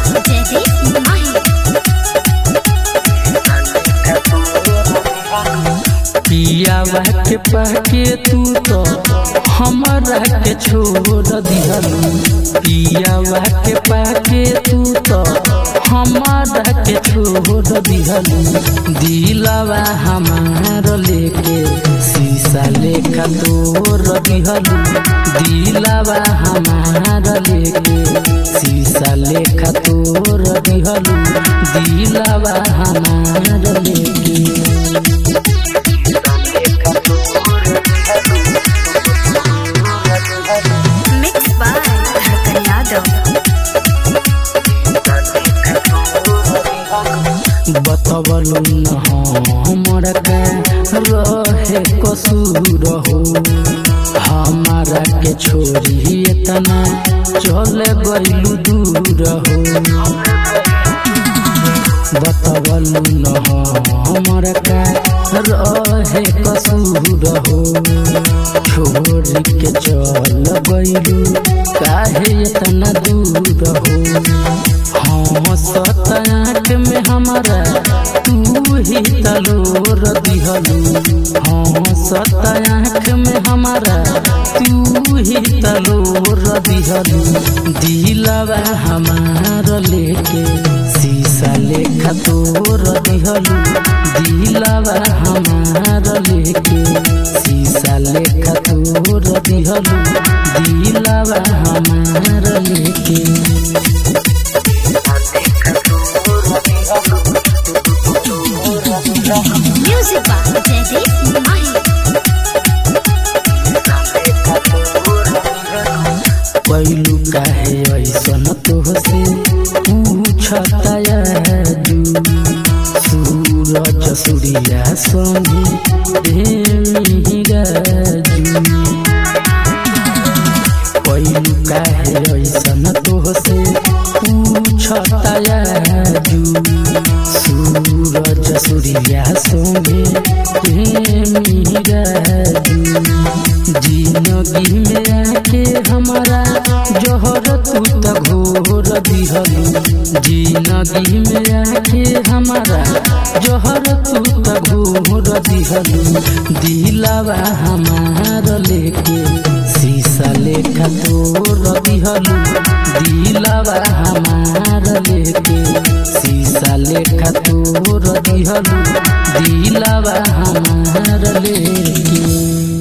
जयदीप माही पियावा के पाके तू तो हमारा के छोड़ दिहलू पियावा के पाके तू तो हमारा के छोड़ दिहलू दिलावा हमार लेके शीशा लेखा तोड़ दिहलू दिलावा हमार लेके शीशा लेखा तोड़ दिहलू दिलावा हमार लेके मिक्स बाय धड़कन यादव बतबलू न हमर के रहे कसूर हो हमारा के छोरी इतना चले गइलू दूर हो बतबलू न हमर के रहे कसूर हो छोरी के चल गइलू काहे इतना दूर हो हाँ सतनाट में हमारा तू ही तलोर दिहलू हाँ सतनाट में हमारा तू ही तलोर दिहलू दिलवा हमार लेके शीशा लेखा तोर दिहलू दिलवा हमार लेके शीशा लेखा तोर दिहलू दिलवा हमार लेके म्यूजिक बाय जयदीप माही पैलू काहे ऐसन तोहसे पूछताया जू सूरज सूर्या संगी प्रेमी राजू पैलू काहे ऐसन तोहसे पूछताया जू सूरज सूर्या संगे प्रेमी राजू जिंदगी में आके हमारा जहर तू त घोर दिहलू जिंदगी में आके हमारा जहर तू त घोर दिहलू दिलावा हमार लेके शीशा लेखा तोर दिहलू दिलावा हमार लेके शीशा लेखा तोर दिहलू दिलावा हमार लेके